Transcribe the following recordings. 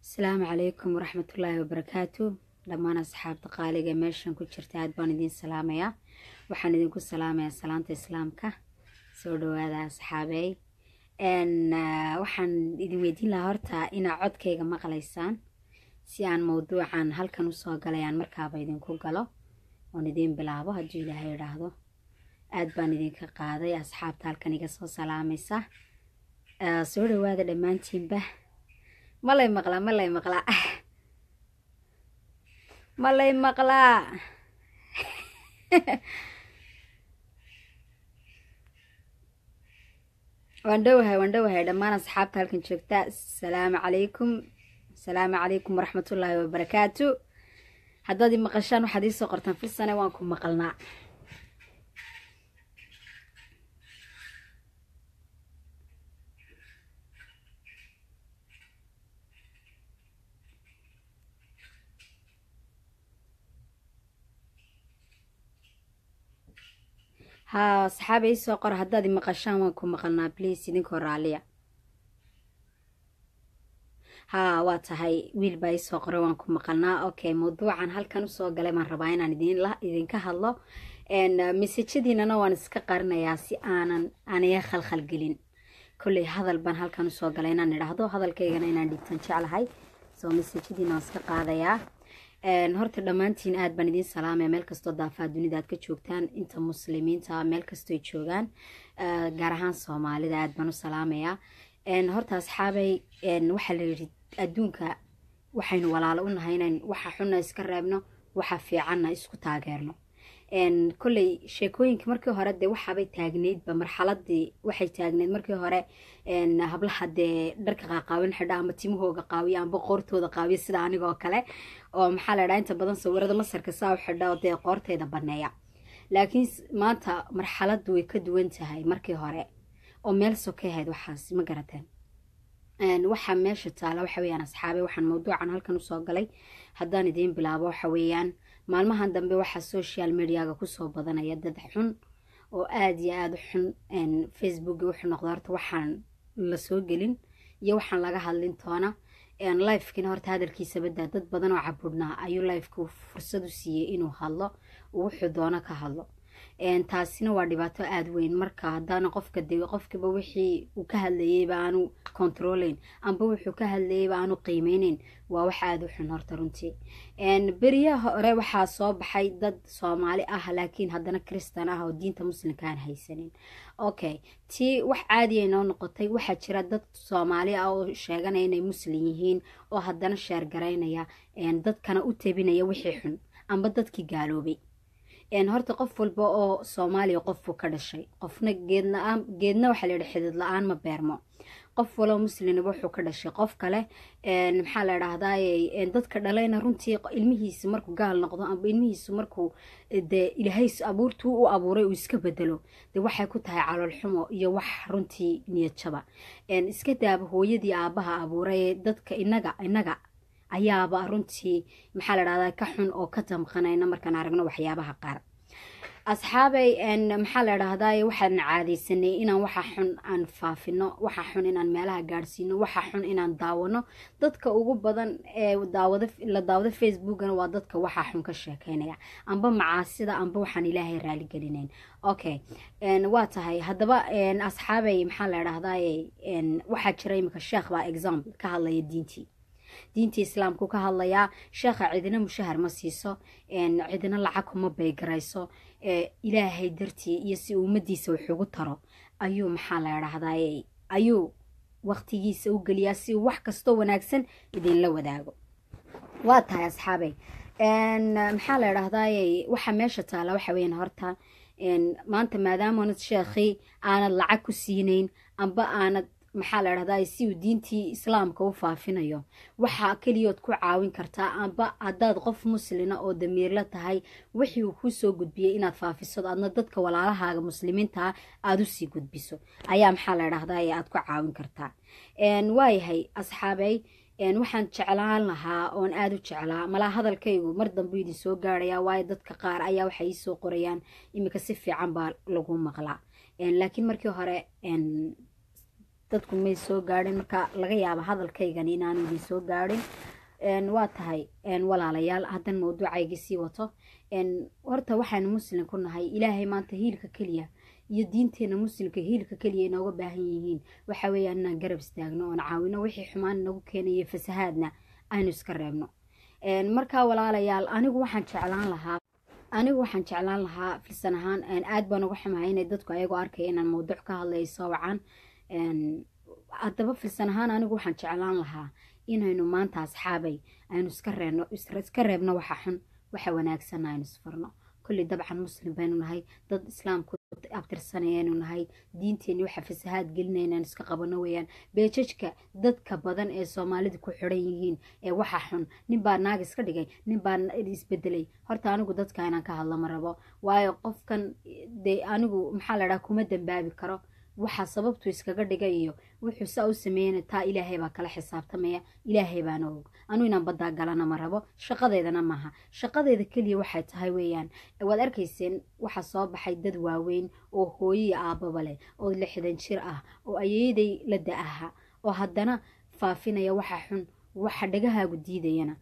asalaamu calaykum waraxmatullaahi wabarakaatu dhammaan asxaabta qaaliga meeshan ku jirta aad baan idiin salaamayaa waxaan idinku salaamayaa salaanta islaamka soo dhawaada asxaabey waxaan idin weydiin lahaa horta inaa codkayga maqlaysaan si aan mowduucan halkan usoo galayaan markaaba idinku galo oon idiin bilaabo hadduu ilaahay idhaahdo aad baan idinka qaaday asxaabta halkan iga soo salaamaysa soo dhawaada dhammaantiinba malay maqlaa malay maqlaa malay maqlaa waan dhowahay waan dhowahay dhammaan asxaabta halkan joogta asalaamu calaykum asalaamu calaykum waraxmatullaahi wabarakaatu haddaad i maqashaan waxaad iisoo qortaan filsane waan ku maqalnaa haa asxaaba iisoo qor haddaad i maqashaan waan ku maqalnaa bliis idinkoo raaliya haa waa tahay wiil baa iisoo qoray waan ku maqalnaa okay mawduucan halkan usoo galay baan rabaa inaan idinka hadlo mesajadiinana waan iska qarinayaa si aanan aniga khalkhalgelin kolley hadal baan halkan usoo galay inaan idhaahdo hadalkaygana inaan dhigtan jeclahay soo mesajadiina waan iska qaadayaa horta dhammaantiin aad baan idiin salaamaya meel kastoo daafaa dunida aad ka joogtaan inta muslimiinta meel kastooy joogaan gaar ahaan soomaalida aad baan u salaamayaa horta asxaabay waxaa la yidhi adduunka waxaynu walaalo u nahay inayn waxa xunna iska reebno waxa fiicanna isku taageerno kolley sheekooyinka markii hore dee waxaabay taagneydba marxaladii waxay taagneyd markii hore hablaha dee dharka qaaqaawin xidha ama timahooga qaawiya amba qoortooda qaawiya sida anigoo kale oo maxaa la dhaha inta badan sawirada masarka saa u xidha oo dee qoorteyda baneeya laakiin maanta marxaladdu way ka duwan tahay markii hore oo meel sokay ahayd waxaas ma garateen waxaa meesha taala waxa weyaan asxaabe waxaan mawduucan halkan usoo galay haddaan idiin bilaabo waxa weeyaan maalmahan dambe waxaa social mediaga kusoo badanaya dad xun oo aada iyo aada u xun facebooki wuxuu noqda horta waxaan la soo gelin iyo waxaan laga hadlin toona lifekina horta hadalkiisa badaa dad badan oo cabudhnaa ayuu lifeka fursad u siiyey inuu hadlo wuxuu doono ka hadlo taasina waa dhibaato aada weyn marka haddaana qofka de qofkiba wixii uu ka hadlayeyba aanu controlayn amba wuxuu ka hadlayeyba aanu qiimeyneyn waa wax aada u xun horta runtii beriyaha hore waxaa soo baxay dad soomaali ah laakiin haddana kristan ah oo diinta muslimka aan haysanin okay tii wax caadiya noo noqotay waxaa jira dad soomaali ah oo sheeganaya inay muslim yihiin oo haddana sheergaraynaya dadkana u tabinaya wixii xun amba dadkii gaaloobay horta qof walba oo soomaaliya qofuu ka dhashay qofna geedla-aan geedna waxaa la yidhi xidid la-aan ma beermo qof waloo muslimnaba wuxuu ka dhashay qof kale maxaa la dhahdaay dadka dhalayna runtii ilmihiisa markuu gaal noqdo amba ilmihiisu markuu dee ilaahay abuurtuu u abuuray uu iska bedelo dee waxay ku tahay calool xumo iyo wax runtii niyadjaba iska daaba hooyadii aabaha abuuray dadka inaga inaga ayaaba runtii maxaa la dhahdaa ka xun oo ka damqanayna markaan aragno waxyaabaha qaar asxaabay maxaa la dhahdaa waxaan caadaysanay inaan waxa xun aan faafino waxa xun inaan meelaha gaadhsiino waxa xun inaan daawano dadka ugu badan ee daawada la daawado facebookana waa dadka waxa xun ka sheekeynaya amba macaasida amba waxaan ilaahay raaligelinayn okay waa tahay haddaba asxaabay maxaa la dhahdaa waxaa jira imika sheekh baa example ka hadlaya diintii diintii islaamku ka hadlayaa sheekha cidina mushahar ma siiso cidina lacag kuma baygarayso ilaahay dartii iyo si ummadiisa waxugu taro ayuu maxaa la dhahdaa ayuu waqtigiisa u geliyaa si uu wax kastoo wanaagsan idinla wadaago waa tahay asxaabey maxaa la dhahdaa waxa meesha taala waxa weyan horta maanta maadaamaanad sheekhii aanad lacag ku siinayn amba aanad maxaa la dhahdaa si uu diintii islaamka u faafinayo waxaa keliyood ku caawin kartaa amba haddaad qof muslina oo damiirla tahay wixii uu kuu soo gudbiyey inaad faafiso adna dadka walaalahaaga muslimiintaa aada usii gudbiso ayaa maxaa la dhahdaa aad ku caawin kartaa waayahay asxaabey waxaan jeclaan lahaa oon aada u jeclaa malaa hadalkaygu mar dambu idin soo gaarayaa waayo dadka qaar ayaa waxay iisoo qorayaan iminka si fiican baa lagu maqlaa laakiin markii hore dadku may soo gaadhin marka laga yaaba hadalkaygani inaanu idin soo gaadhin waa tahay walaalayaal haddan mawduucaygii sii wato horta waxaanu muslim ku nahay ilaahay maanta hiilka keliya iyo diinteena muslimka hiilka keliya inooga baahan yihiin waxa weeyaan inaan garab istaagno oon caawino wixii xumaan nagu keenaya fasahaadna aynu iska reebno markaa walaalayaal anigu waxaan jeclaan lahaa anigu waxaan jeclaan lahaa filsan ahaan aad baan uga xumahay inay dadku ayagoo arkaya inaan mawduuc ka hadlaya soo wacan haddaba filsan ahaan anigu waxaan jeclaan lahaa inaynu maanta asxaabay aynu iska reebno iska reebno waxa xun waxa wanaagsan aynu isfarno kulli dabcan muslim baynu nahay dad islaamku abtirsanayaynu nahay diinteenni waxa fasahaad gelinaya inaan iska qabano weeyaan beejajka dadka badan ee soomaalida ku xidhan yihiin ee waxa xun nin baa naag iska dhigay nin baa isbedelay horta anigu dadka inaan ka hadlo ma rabo waayo qofkan dee anigu maxaa la dhaha kuma dambaabi karo waxa sababtu iskaga dhigay iyo wuxuu saa u sameeyana taa ilaahay baa kala xisaabtamaya ilaahay baana og anu inaan baddaa galana ma rabo shaqadeedana maaha shaqadeeda keliya waxay tahay weeyaan waad arkayseen waxaa soo baxay dad waaweyn oo hooyiya aababa leh oo lixdan jir ah oo ayeeday la da-aha oo haddana faafinaya waxa xun waxa dhagahaagu diidayana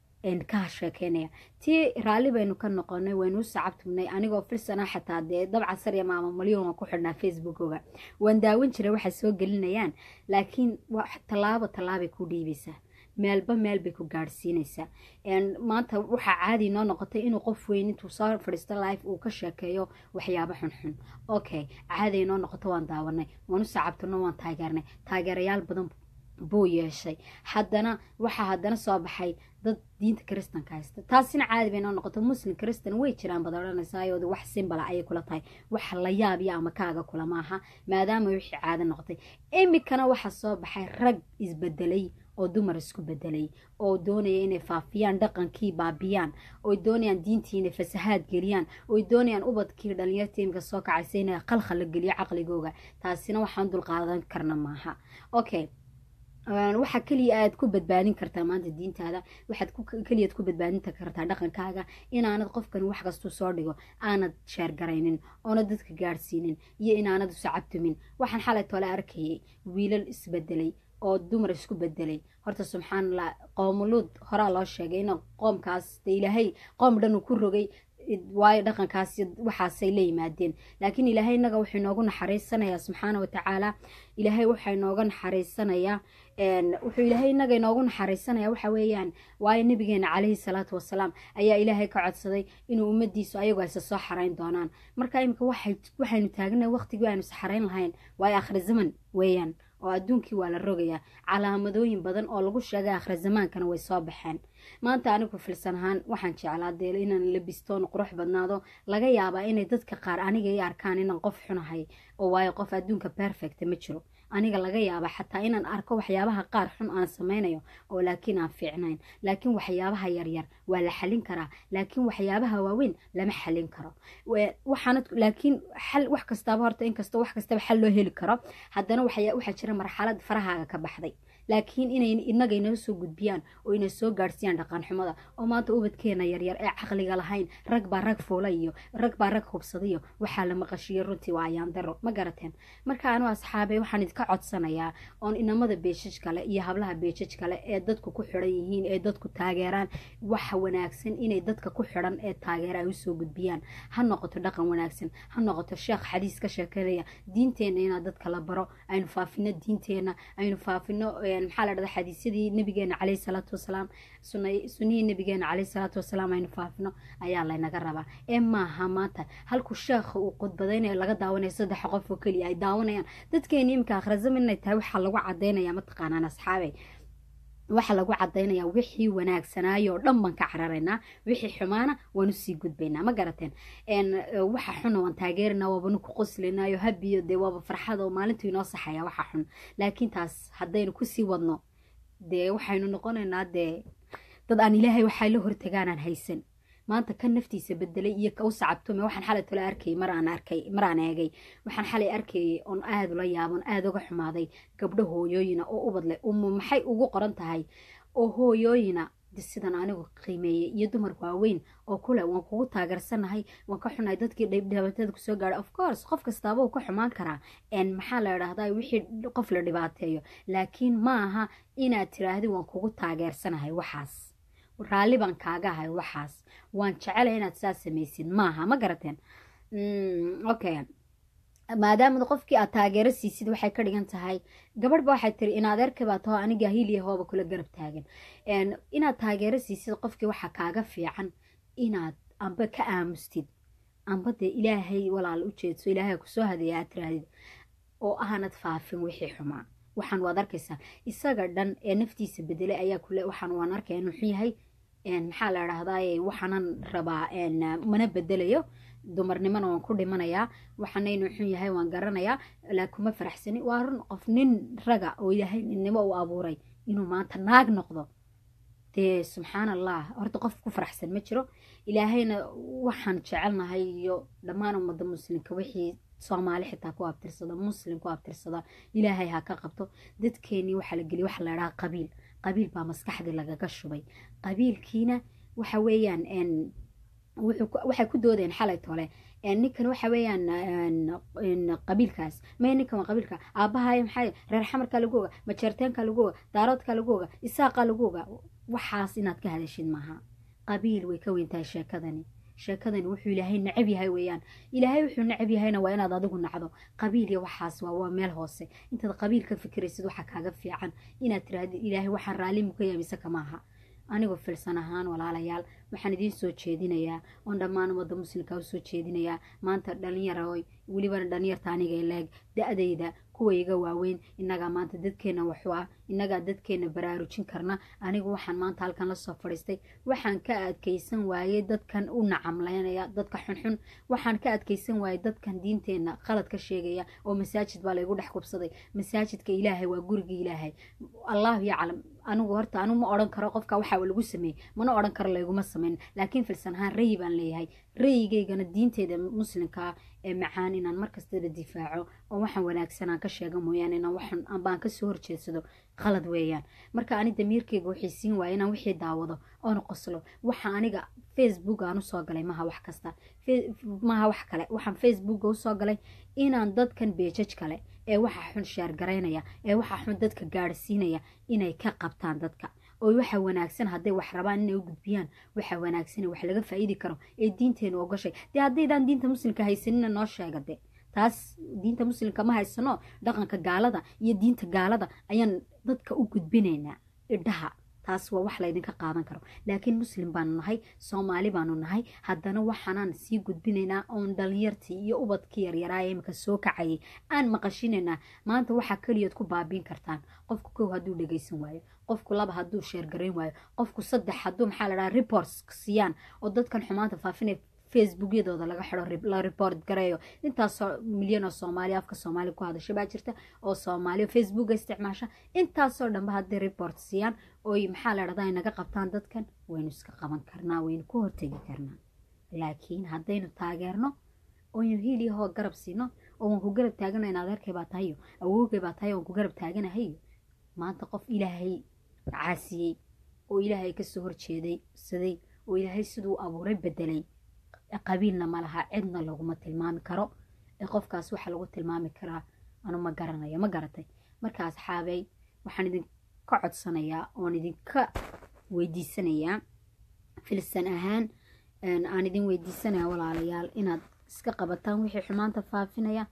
ka sheekeynaya tii raalli baynu ka noqonay waynu u sacabtugnay anigoo filsana xataa dee dabca sarya maama malyon waan ku xidhnaa facebookoga waan daawan jiray waxay soo gelinayaan laakiin tallaabo tallaabay ku dhiibaysaa meelba meel bay ku gaadhsiinaysaa maanta waxaa caadi noo noqotay inuu qof weyn intuu soo fadhiisto life uu ka sheekeeyo waxyaabo xunxun okay caadi noo noqoto waan daawanay waan u sacabtano waan taageernay taageerayaal badan buu yeeshay haddana waxaa haddana soo baxay dad diinta kristanka haysta taasina caadi bay noo noqoto muslim kristan way jiraan bad odhanaysaayooda wax simbala ayay kula tahay wax la yaabiya ama kaaga kula maaha maadaama wixii caado noqotay imikana waxaa soo baxay rag isbedelay oo dumar isku bedelay oo doonaya inay faafiyaan dhaqankii baabiyaan oo doonayaan diintii inay fasahaad geliyaan oo doonayaan ubadkii dhalinyarta imika soo kacaysa inay qalkhal la geliyo caqligooga taasina waxaan dulqaadan karna maaha okay waxaa keliya aad ku badbaadin kartaa maanta diintaada waxaad keliyaad ku badbaadin kartaa dhaqankaaga inaanad qofkan wax kastuu soo dhigo aanad sheergaraynin oonad dadka gaadhsiinin iyo inaanad usacabtumin waxaan xalay tole arkayay wiilal isbedelay oo dumar isku bedelay horta subxaanallah qoomuluud horaa loo sheegay in qoomkaas de ilaahay qoom dhan uu ku rogay waayo dhaqankaas waxaasay la yimaadeen laakiin ilaahay inaga wuxuu inoogu naxariisanayaa subxaana watacaala ilaahay waxaa inooga naxariisanayaa wuxuu ilaahay inaga inoogu naxariisanaya waxa weeyaan waayo nabigeena calayhi salaatu wasalaam ayaa ilaahay ka codsaday inuu ummadiisu ayagu aysa soo xarayn doonaan marka imika waxaynu taagna waqtigii aynu isxarayn lahayn waayo akhri zaman weeyaan oo adduunkii waa la rogayaa calaamadooyin badan oo lagu sheegay akhri zamaankana way soo baxeen maanta anigu filsan ahaan waxaan jeclaa dee inaan labistoon qurux badnaado laga yaabaa inay dadka qaar aniga i arkaan inaan qof xunahay oo waayo qof adduunka perfecta ma jiro aniga laga yaaba xataa inaan arko waxyaabaha qaar xun aan samaynayo oo laakiin aan fiicnayn laakiin waxyaabaha yaryar waa la xalin karaa laakiin waxyaabaha waaweyn lama xalin karo waxaana laakiin xal wax kastaaba horta inkastoo wax kastaba xal loo heli karo haddana waxaa jira marxalad farahaaga ka baxday laakiin inay inaga inoo soo gudbiyaan oo inay soo gaadhsiiyaan dhaqanxumada oo maanta ubadkeena yaryar ee caqliga lahayn rag baa rag fuula iyo rag baa rag hubsadayo waxaa la maqashiyo runtii waa ayaan daro ma garateen marka anu asxaabay waxaan idinka codsanayaa oon inamada beeshaj kale iyo hablaha beeshaj kale ee dadku ku xidhan yihiin ee dadku taageeraan waxa wanaagsan inay dadka ku xidhan ee taageera ay usoo gudbiyaan ha noqoto dhaqan wanaagsan ha noqoto sheekh xadiis ka sheekeynaya diinteenna inaa dadka la baro aynu faafino diinteenna aynu faafino maxaa la dhahda xadiisyadii nabigeena caleyhi salaatu wasalaam sunihii nabigeena caleyhi salaatu wasalaam aynu faafino ayaa laynaga rabaa ee maaha maanta halku sheekha uu khudbadaynayo laga daawanayo saddex qof oo keliya ay daawanayaan dadkeena iminka akhrazam inay tahay waxaa lagu cadaynaya mataqaanaan asxaabey waxaa lagu cadaynayaa wixii wanaagsanaayo oo dhan baan ka cararaynaa wixii xumaana waan usii gudbaynaa ma garateen waxa xuna waan taageerinaa waabanu ku qoslinayo habiyo dee waaba farxada oo maalintuu inoo saxaya waxa xun laakiin taas haddaynu kusii wadno dee waxaynu noqonaynaa dee dad aan ilaahay waxay la hortagaanaan haysan maanta kan naftiisa bedelay iyo ka u sacabtume waxaan xalay tole arkayay maraan arkay maraan eegay waxaan xalay arkayay oon aad ula yaabon aada uga xumaaday gabdho hooyooyina oo ubad leh umu maxay ugu qoran tahay oo hooyooyina sidan anigu qiimeeyey iyo dumar waaweyn oo kule waan kugu taageersanahay waan ka xunahay dadkii dhibaatada kusoo gaadhay of course qof kastaaba uu ka xumaan karaa maxaa la idhahdaa wixii qof la dhibaateeyo laakiin ma aha inaad tiraahdi waan kugu taageersanahay waxaas raalli baan kaaga ahay waxaas waan jecelay inaad saas samaysid maaha ma garateen okay maadaama qofkii aad taageero siisid waxay ka dhigan tahay gabadhba waxay tiri in adeerka baa taho aniga hiliya hooba kula garab taagan inaad taageero siisid qofkii waxaa kaaga fiican inaad amba ka aamustid amba dee ilaahay walaal u jeedso ilaahay kusoo hadeeya aad tirahdid oo aanad faafin wixii xumaa waxaan waad arkaysaa isaga dhan ee naftiisa bedelay ayaa kule waxaan waan arkaya inuu xun yahay maxaa la idhahdaa waxaanan rabaa mana bedelayo dumarnimona waan ku dhimanayaa waxaana inuu xun yahay waan garanayaa laakuma faraxsani waa run qof nin raga oo ilaahay ninnimo u abuuray inuu maanta naag noqdo dee subxaan allah horta qof ku faraxsan ma jiro ilaahayna waxaan jecelnahay iyo dhammaan ummadda muslimka wixii soomaali xitaa ku abtirsada muslim ku abtirsada ilaahay ha ka qabto dadkeenii waxaa la geliy waxa la idhaha qabiil qabiil baa maskaxdii lagaga shubay qabiilkiina waxa weeyaan waxay ku doodeen xalay tole ninkan waxa weeyaan qabiilkaas may ninkan waa qabiilka aabbahay maxaa reer xamarkaa lagu oga majeerteenkaa lagu oga daaroodkaa lagu oga isaaqaa lagu oga waxaas inaad ka hadashid maaha qabiil way ka weyntahay sheekadani sheekadani wuxuu ilaahay necab yahay weeyaan ilaahay wuxuu necab yahayna waa inaad adigu nacdo qabiil iyo waxaas waa waa meel hoose intaad qabiil ka fikiraysid waxaa kaaga fiican inaad tirahdid ilaahay waxaan raalli muka yahay mise kamaaha anigoo filsan ahaan walaalayaal waxaan idiin soo jeedinayaa oon dhammaan ummadda muslimka u soo jeedinayaa maanta dhalinyaroy welibana dhalinyarta aniga leeg da-dayda kuwa iga waaweyn innagaa maanta dadkeenna waxu ah innagaa dadkeenna baraarujin karna anigu waxaan maanta halkan lasoo fadhiistay waxaan ka adkaysan waayey dadkan u nacamlaynaya dadka xunxun waxaan ka adkaysan waayey dadkan diinteenna qalad ka sheegaya oo masaajid baa laygu dhex kubsaday masaajidka ilaahay waa gurigii ilaahay allahu yaclam anigu horta anigu ma odhan karo qofka waxa lagu sameeyey mana odhan karo layguma samayn laakiin filsan ahaan rayi baan leeyahay rayigaygana diinteeda muslimkaa ee macaan inaan markastaba difaaco oo waxaan wanaagsanaan ka sheega mooyaane inaan waxan baan kasoo horjeedsado qalad weeyaan marka ani damiirkayga waxay siin waaya inaan wixii daawado oona qoslo waxa aniga facebook aan usoo galay maha wax kasta maha wax kale waxaan facebooka usoo galay inaan dadkan beejaj kale ee waxa xun sheergaraynaya ee waxa xun dadka gaadhsiinaya inay ka qabtaan dadka oo waxa wanaagsan hadday wax rabaan inay u gudbiyaan waxa wanaagsan wax laga faa'iidi karo ee diinteenu ogashay dee haddaydaan diinta muslimka haysanina noo sheega de taas diinta muslimka ma haysano dhaqanka gaalada iyo diinta gaalada ayaan dadka u gudbinaynaa idhaha taas waa wax laydinka qaadan karo laakiin muslim baanu nahay soomaali baanu nahay haddana waxaanaan sii gudbinaynaa oon dhalinyartii iyo ubadkii yaryaraaya imika soo kacayay aan maqashinaynaa maanta waxaa keliyood ku baabiin kartaan qofku kow hadduu dhegaysan waayo qofku laba hadduu sheergarayn waayo qofku saddex hadduu maxaa la dhaha reports siiyaan oo dadkan xumaanta faafinay facebookyadooda laga xidho la report gareeyo intaasoo milyan oo soomaaliya afka soomaaliya ku hadasha baa jirta oo soomaaliya facebooka isticmaasha intaasoo dhanba hadday report siiyaan oy maxaa la dhahdaa naga qabtaan dadkan waynu iska qaban karnaa waynu ku hortegi karnaa laakiin haddaynu taageerno oynu hiiliyahoo garab siino oo waan ku garab taagana in adeerkay baa tahayo awoogay baa tahay waan ku garab taaganahayo maanta qof ilaahay caasiyey oo ilaahay kasoo horjeeday saday oo ilaahay siduu abuuray bedelay qabiilna ma laha cidna laguma tilmaami karo ee qofkaas waxaa lagu tilmaami karaa anu ma garanayo ma garatay marka asxaabey waxaan idinka codsanayaa oon idinka weydiisanayaa filsan ahaan aan idin weydiisanaya walaalayaal inaad iska qabataan wixii xumaanta faafinaya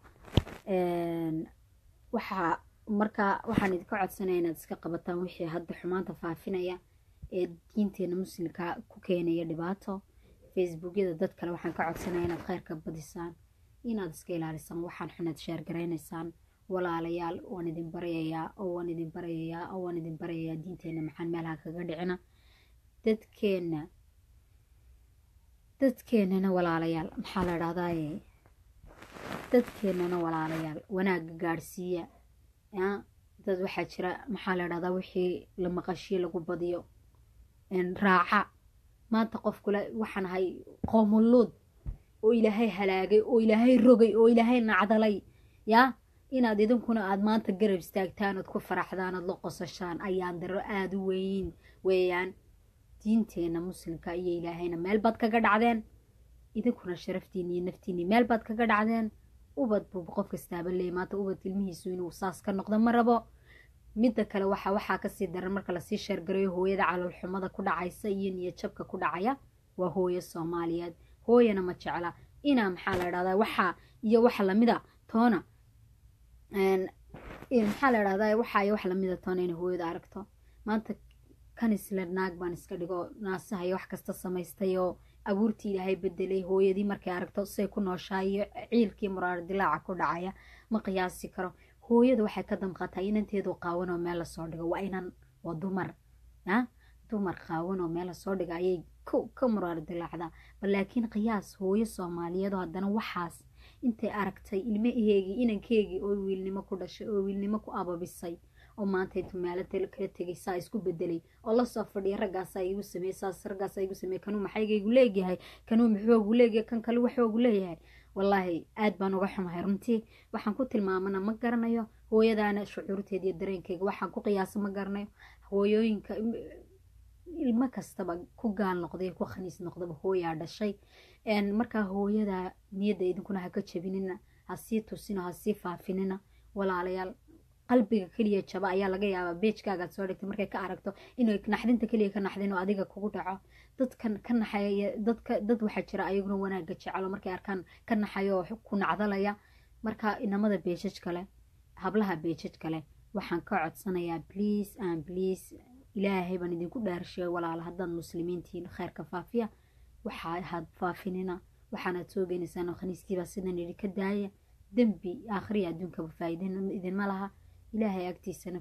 waxaa markaa waxaan idinka codsanaya inaad iska qabataan wixii hadda xumaanta faafinaya ee diinteena muslimka ku keenaya dhibaato facebookyada dad kale waxaan ka codsanaya inaad kheyrka badisaan inaad iska ilaalisaan waxaan xunaad sheergaraynaysaan walaalayaal waan idin barayayaa oo waan idin barayayaa oo waan idin barayayaa diinteena maxaan meelaha kaga dhicina dadkeenna dadkeennana walaalayaal maxaa la dhahdaye dadkeennana walaalayaal wanaagga gaadhsiiya dad waxaa jira maxaa la dhahdaa wixii la maqashiye lagu badiyo raaca maanta qofkule waxaan ahay qoomuluud oo ilaahay halaagay oo ilaahay rogay oo ilaahay nacdalay yaa inaad idinkuna aad maanta garab istaagtaan ood ku faraxdaan ood la qosashaan ayaan daro aada u weyn weeyaan diinteena muslimka iyo ilaahayna meel baad kaga dhacdeen idinkuna sharaftiini iyo naftiini meel baad kaga dhacdeen ubad buu qof kastaaba leeyay maanta ubad ilmihiisu inuu saas ka noqdo ma rabo midda kale waxa waxaa kasii daran marka lasii sheergarayo hooyada caloolxumada ku dhacaysa iyo niyadjabka ku dhacaya waa hooyo soomaaliyeed hooyana ma jecla inaa maxaa la dhahdaa waxaa iyo waxa lamida toona maxaa la dhahdaa waxaa iyo wax lamida toona inay hooyada aragto maanta kanisle naag baan iska dhigo naasaha iyo wax kasta samaystay oo abuurtii ilaahay bedelay hooyadii markay aragto say ku nooshaa iyo ciilkii muraar dilaaca ku dhacaya ma qiyaasi karo hooyada waxay ka damqataa inanteedu qaawan oo meel lasoo dhigo waa inan waa dumar ya dumar qaawan oo meel lasoo dhiga ayay ka muraar dilaacdaa bal laakiin qiyaas hooyo soomaaliyeed oo haddana waxaas intay aragtay ilmaheegii inankeegii oo wiilnimo ku dhashay oo wiilnimo ku ababisay oo maanta intuu meelo kala tegay saa isku bedelay oo lasoo fadhiya raggaasaa igu sameeye saas raggaasaa igu sameeye kanuu maxaygaygu leegyahay kanuu muxoogu leegyahay kan kale waxoogu leeyahay wallaahi aad baan uga xumahay runtii waxaan ku tilmaamana ma garanayo hooyadaana shucuurteeda iyo dareenkeyga waxaan ku qiyaasa ma garanayo hooyooyinka ilmo kastaba ku gaal noqday ku khaniis noqdaba hooyaa dhashay markaa hooyada niyadda idinkuna ha ka jabinina ha sii tusina ha sii faafinina walaalayaal qalbiga keliya jaba ayaa laga yaabaa beejkaagaad soo dhigtay markay ka aragto inay naxdinta keliya ka naxdin oo adiga kugu dhaco dadkan ka naxaya dadka dad waxaa jira ayaguna wanaagga jecelo markay arkaan ka naxayo oo ku nacdalaya marka inamada beejaj kale hablaha beejaj kale waxaan ka codsanayaa bliase and bliase ilaahay baan idinku dhaarsheey walaala haddaad muslimiintiin kheyrka faafiya waxaa had faafinina waxaanaad soo geynaysaan khaniiskiibaa sidan idhi ka daaya dembi aakhriya adduunkaba faa'iida idinma laha ilaahay agtiisana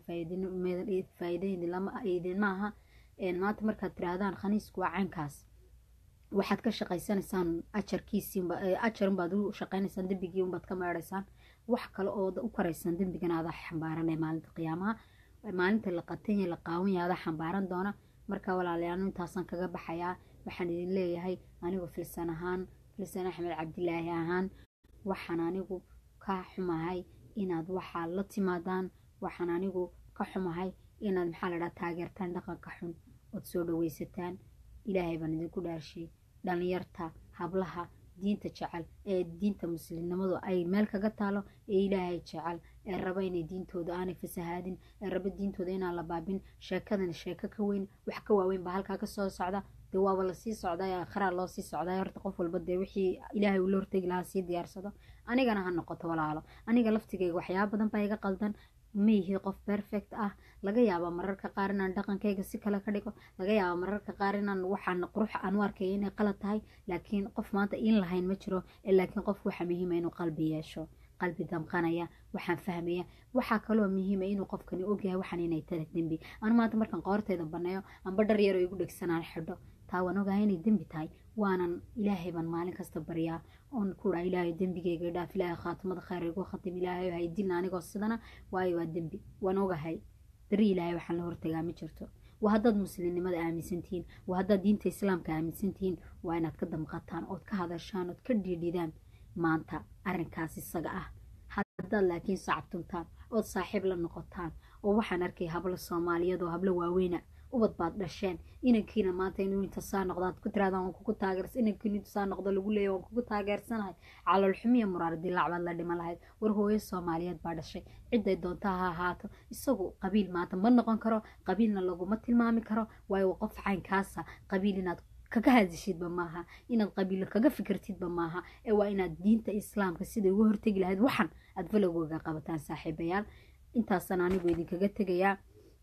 faa'iida idinma aha maanta markaad tiraahdaan khaniisku waa caynkaas waxaad ka shaqaysanaysaan ajarkiisii ajarunbaad u shaqaynaysaan dembigii unbaad ka meedhaysaan wax kale oo u karaysaan dembigan adaa xambaaranay maalinta qiyaamaha maalinta la qatanya la qaawanya adaa xambaaran doona marka walaalayaal intaasaan kaga baxayaa waxaan idin leeyahay anigu filsan ahaan filsan axmed cabdilaahi ahaan waxaan anigu ka xumahay inaad waxaa la timaadaan waxaan anigu ka xumahay inaad maxaa ladhaha taageertaan dhaqanka xun ood soo dhaweysataan ilaahay baan idinku dhaarshay dhalinyarta hablaha diinta jecel ee diinta muslimnimadu ay meel kaga taalo ee ilaahay jecel ee raba inay diintooda aanay fasahaadin ee raba diintooda inaan la baabin sheekadan sheeko ka weyn wax ka waaweyn baa halkaa kasoo socda dee waaba lasii socday aakhiraa loo sii socday horta qof walba dee wixii ilaahay uu la hortegi lahaa sii diyaarsado anigana ha noqoto walaalo aniga laftigayga waxyaaba badan baa iga qaldan ma yihi qof perfect ah laga yaaba mararka qaar inaan dhaqankayga si kale ka dhigo laga yaaba mararka qaar inaan waxaan qurux aan u arkaya inay qalad tahay laakiin qof maanta in lahayn ma jiro laakiin qof waxa muhiima inuu qalbi yeesho qalbi damqanaya waxaan fahmaya waxaa kaloo muhiima inuu qofkani ogyahay waxaan inay tara dembi anu maanta markaan qoorteyda baneeyo amba dhar yaroo igu dhegsanaan xidho taa waan ogahay inay dembi tahay waanan ilaahay baan maalin kasta baryaa oon ku dhaa ilaahay dembigayga dhaaf ilaahay khaatimada khayr igu khatim ilaahay hay dilna anigoo sidana waayo waa dembi waan ogahay beri ilaahay waxaan la hortagaa ma jirto waa haddaad muslimnimada aaminsantihiin waa haddaad diinta islaamka aaminsantihiin waa inaad ka damqataan ood ka hadashaan ood ka dhiidhidaan maanta arrinkaas isaga ah haddaad laakiin sacabtuntaan ood saaxiib la noqotaan oo waxaan arkay hablo soomaaliyeed oo hablo waaweyna ubad baad dhasheen inankiina maanta inuu inta saa noqdo aad ku tirahdaan waan kugu taageers inankiina inta saa noqdo lagu leeyahy waan kugu taageersanahay calool xumiya muraar dilaac baad la dhiman lahayd war hooyo soomaaliyeed baa dhashay ciday doonta ha ahaato isagu qabiil maanta ma noqon karo qabiilna laguma tilmaami karo waayo qof caynkaasa qabiil inaad kaga hadishidba maaha inaad qabiilo kaga fikirtidba maaha ee waa inaad diinta islaamka siday uga hortegi lahayd waxan aad falowgooga qabataan saaxiibayaal intaasaan anigu idinkaga tegayaa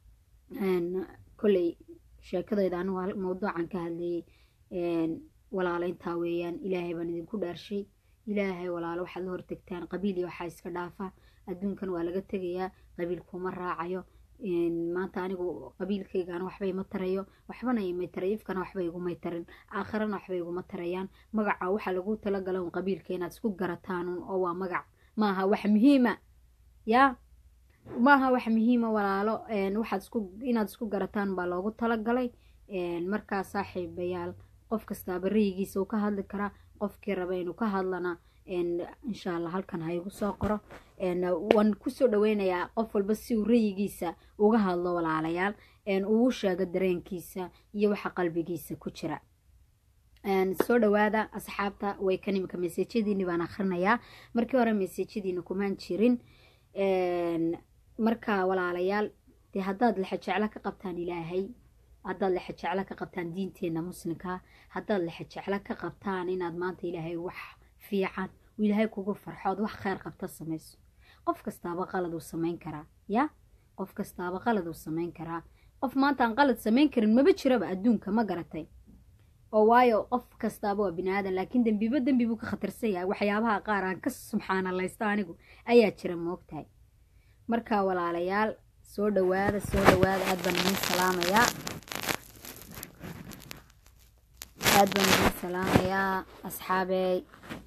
kolley sheekadayda anigu mawduucan ka hadlayay walaalayntaa weeyaan ilaahay baan idinku dhaarshay ilaahay walaalo waxaad la hortegtaan qabiil iyo waxaa iska dhaafa adduunkan waa laga tegayaa qabiil kuma raacayo maanta anigu qabiilkaygaan waxba ima tarayo waxbana imay taray ifkana waxba igumay tarin aakhirana waxba iguma tarayaan magaca waxaa lagu talagala un qabiilka inaad isku garataan oo waa magac maaha wax muhiima yaa maaha wax muhiima walaalo waxaad isku inaad isku garataan baa loogu talagalay markaa saaxiibayaal qof kastaaba rayigiisa uu ka hadli karaa qofkii raba inuu ka hadlana insha allah halkan ha igu soo qoro waan kusoo dhaweynayaa qof walba si uu rayigiisa uga hadlo walaalayaal uu sheego dareenkiisa iyo waxa qalbigiisa ku jira soo dhawaada asxaabta way kan imika meseejyadiini baan akhrinayaa markii hore meseejyadiina kumaan jirin marka walaalayaal dee haddaad lexajeclo ka qabtaan ilaahay haddaad lexajeclo ka qabtaan diinteenna muslimka haddaad lexajeclo ka qabtaan inaad maanta ilaahay wax fiican uu ilaahay kugu farxood wax kheyr qabta samayso qof kastaaba qalad uu samayn karaa ya qof kastaaba qalad uu samayn karaa qof maanta aan qalad samayn karin maba jiraba adduunka ma garatay oo waayo qof kastaaba waa bini aadan laakiin dembiba dembi buu ka khatarsan yahay waxyaabaha qaar aan ka subxaanalaysto anigu ayaa jira moogtahay marka walaalayaal soo dhawaada soo dhawaada aad baan idiin salaamayaa aad baan idiin salaamayaa asxaabey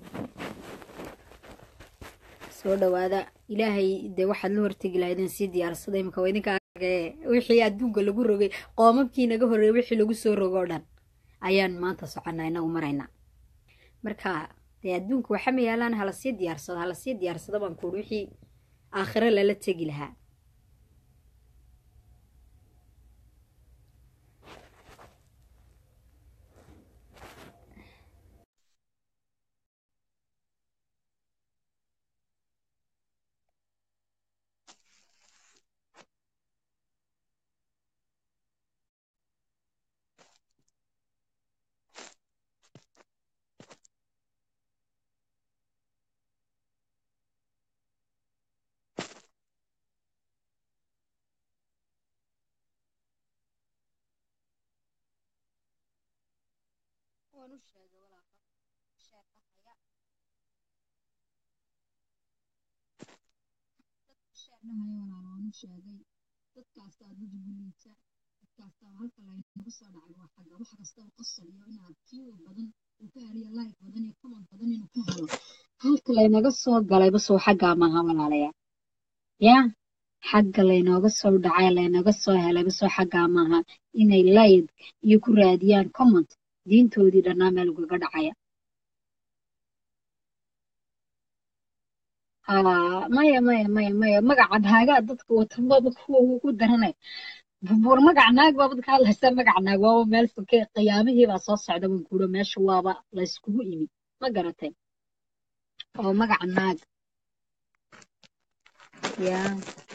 soo dhawaada ilaahay dee waxaad la hortegi lahaydeen sii diyaarsada imika waa idinka argee wixii adduunka lagu rogay qoomabkii naga horreeyay wixii lagu soo rogoo dhan ayaan maanta soconnaa inagu maraynaa marka dee adduunka waxa ma yaalaan hala sii diyaarsado hala sii diyaarsado baan kuuri wixii aakhiro lala tegi lahaa waan u sheegay walaaqa sheer dhahaya dadka sheer dhahaya walaal waan u sheegay dadkaasta aad dad guliita dadkaasta halka laynagu soo dhacay waa xagga wax kastaba qosol iyo inaad view badan uu ka heliyo like badan iyo comment badan inuu ka helo halka laynaga soo galay basoo xaggaa maaha walaalayaa yaa xagga laynooga soo dhacay laynaga soo helay basoo xaggaa maaha inay like iyo ku raadiyaan comment diintoodii dhannaa meel ugaga dhacaya maya maya maya maya magaca naagaa dadka watamaba kuwa ugu daranay buur magaca naag baaba dadka hadlaysaa magaca naag waaba meel foke qiyaamihii baa soo socda baan kuuro meesha waaba layskugu imi ma garatay oo magaca naag ya